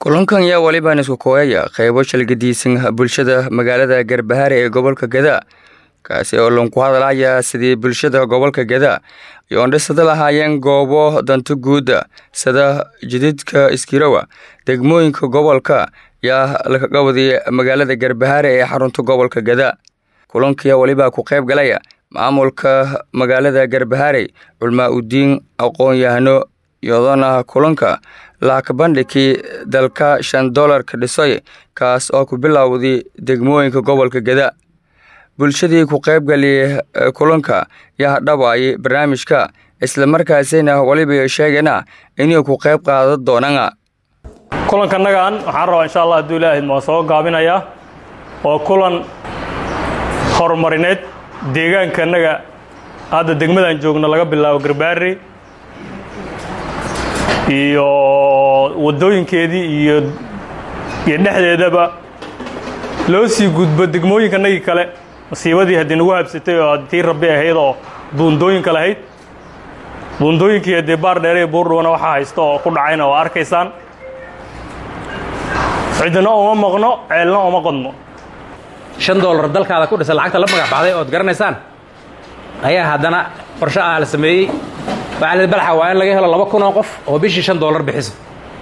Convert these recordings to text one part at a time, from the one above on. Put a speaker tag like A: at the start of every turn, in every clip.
A: kulankan yaa walibaan isku kooyaya qaybo shalgadiisan bulshada magaalada garbahaare ee gobolka gadaa kaasi oo lanku hadalaya sidii bulshada gobolka gadaa ay oondhisada lahaayeen goobo danto guuda sida jididka iskirowa degmooyinka gobolka yaa lakaga wadiyay magaalada garbahaare ee xarunta gobolka gadaa kulankiyaa walibaa ku qayb galaya maamulka magaalada garbahaare culmaa udiin aqoon-yahano iyadona kulanka laakabandhigii dalka shan dolarka dhisoy kaas oo ku bilowday degmooyinka gobolka gadaa bulshadii ku qaybgaliyay kulanka yaa dhawaayay barnaamijka islamarkaasina waliba sheegana inay ku qayb qaadan doonaan
B: kulankannagan waxaan rabaa insha allah hadduu ilaahid maa soo gaabinayaa oo kulan horumarineed deegaankannaga hadda degmadan joogno laga bilaabo garbaari iyo waddooyinkeedii iyo iyo dhexdeedaba loo sii gudbo degmooyinkanagii kale masiibadii haddii nagu habsatay oo tii rabbi ahayd oo buundooyinka lahayd buundooyinkii haddii baar dheere iyo buurdhuwana waxaa haysta oo ku dhacayna oo arkaysaan cidina uma maqno ceelna uma qodno
C: shan doolar dalkaada ku dhisa lacagta la magac baxday ood garanaysaan ayaa haddana qorshe ah la sameeyey waxaa la balxa waa in laga helo laba kun oo qof oo bishii shan doolar bixiso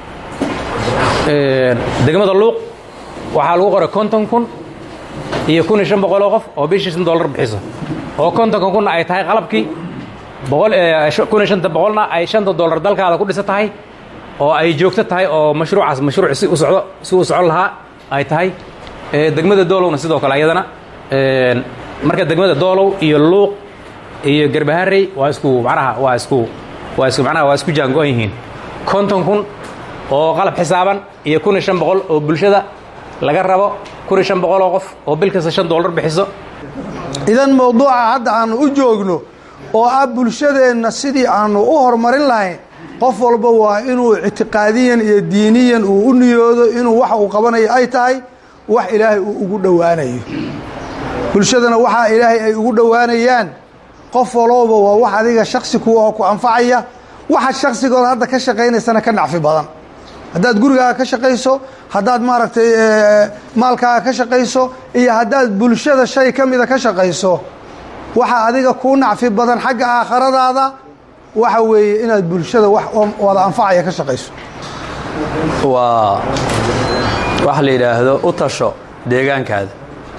C: degmada luuq waxaa lagu qoray konton kun iyo kun iyo shan boqol oo qof oo bishii shan doolar bixiso oo kontonka kunna ay tahay qalabkii boqol kun iyo shanta boqolna ay shanta doolar dalkaada ku dhisa tahay oo ay joogto tahay oo mashruucaas mashruuc si u socdo si uu socon lahaa ay tahay degmada doolowna sidoo kale ayadana marka degmada doolow iyo luuq iyo garbaharey waa isku macnaha waa isku waa isku macnaha waa isku jaango-an yihiin konton kun oo qalab xisaaban iyo kun iyo shan boqol oo bulshada laga rabo kun iyo shan boqol oo qof oo bil kasta shan doolar bixiso
D: idan mawduuca hadda aanu u joogno oo ah bulshadeenna sidii aanu u horumarin lahayn qof walba waa inuu ictiqaadiyan iyo diiniyan uu u niyoodo inuu waxa uu qabanayo ay tahay wax ilaahay uu ugu dhowaanayo bulshadana waxaa ilaahay ay ugu dhowaanayaan qof walooba waa wax adiga shaksi kuwa oo ku anfacaya waxa shaksigood hadda ka shaqaynaysana ka nacfi badan haddaad gurigaaga ka shaqayso haddaad maaragtay maalkaaga ka shaqayso iyo haddaad bulshada shay ka mida ka shaqayso waxa adiga kuu nacfi badan xagga aakhiradaada waxa weeye inaad bulshada wax wada anfacaya ka shaqayso
E: waa waxa la yidhaahdo u tasho deegaankaada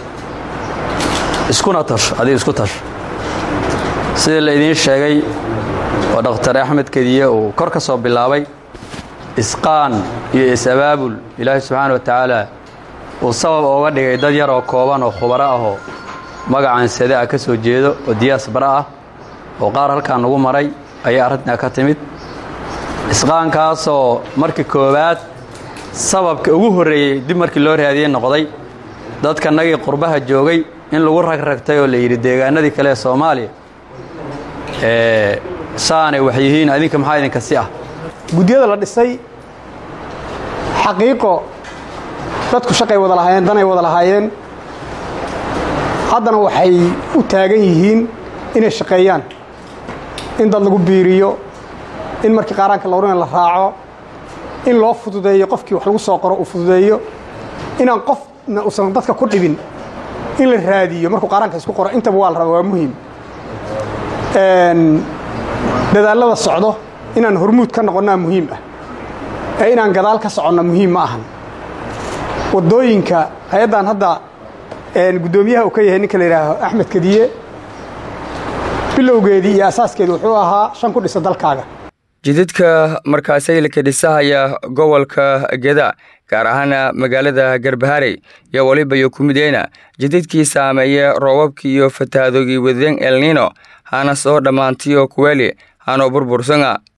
E: iskuna tasho adiga isku tasho sidii la idiin sheegay oo dhakhtar axmed kediye uu kor ka soo bilaabay isqaan iyo is-abaabul ilaahay subxaana wa tacaala uu sabab ooga dhigay dad yar oo kooban oo khubaro ahoo magacan sade ah ka soo jeedo oo diyaas bara ah oo qaar halkaa nagu maray ayaa arrintaa ka timid isqaankaasoo markii koowaad sababka ugu horreeyey dib markii loo raadiyey noqday dadkanagii qurbaha joogay in lagu ragragtay oo la yidhi deegaanadii kale ee soomaaliya saanay wax yihiin adinka maxaa idinka si ah
F: guddiyada la dhisay xaqiiqo dadku shaqay wada lahaayeen danay wada lahaayeen haddana waxay u taagan yihiin inay shaqeeyaan in dad lagu biiriyo in markii qaaraanka lawrina la raaco in loo fududeeyo qofkii wax lagu soo qoro uu fududeeyo inaan qofna uusan dadka ku dhibin in la raadiyo markuu qaaraanka isku qoro intaba waa la raba waa muhiim dadaallada socdo inaan hormuud ka noqonnaa muhiim ah ee inaan gadaal ka soconna muhiim ma ahan waddooyinka hay-addan hadda guddoomiyaha uu ka yahay ninka la yidhaaho axmed kadiye bilowgeedii iyo asaaskeedii wuxuu ahaa shan ku dhisa dalkaaga
A: jididka markaasay laka dhisahaya gobolka geda gaar ahaana magaalada garbaharey iyo waliba iyo kumideyna jididkii saameeye roobabkii iyo fatahadoogii wadeen elnino hana soo dhammaantiyo kuweli hanoo burbursanga